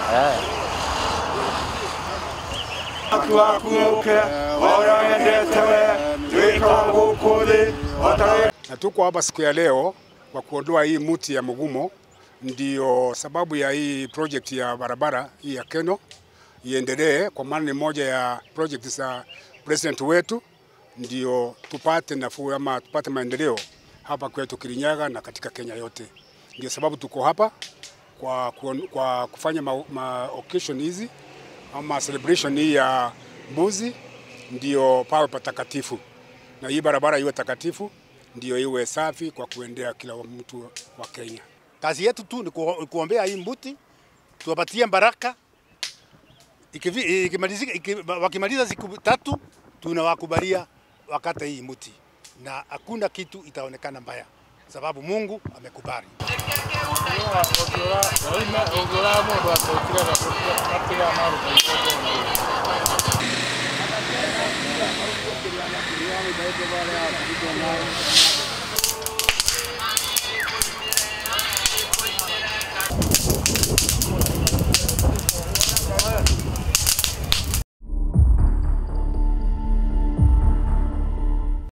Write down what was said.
Na tuko hapa siku ya leo kwa kuondoa hii mti ya Mugumo, ndio sababu ya hii project ya barabara hii ya Keno iendelee, kwa maana ni moja ya project za president wetu, ndio tupate nafuu ama tupate maendeleo hapa kwetu Kirinyaga na katika Kenya yote. Ndio sababu tuko hapa kwa, kuon- kwa kufanya ma, ma occasion hizi ama celebration hii ya mbuzi, ndio pawe patakatifu na hii barabara iwe takatifu, ndio iwe safi kwa kuendea kila mtu wa Kenya. Kazi yetu tu ni kuo- kuombea hii mbuti, tuwapatie baraka. Ikivi- ikimalizika- iki- Wakimaliza siku tatu, tunawakubalia wakate hii mbuti, na hakuna kitu itaonekana mbaya, sababu Mungu amekubali. Thank you.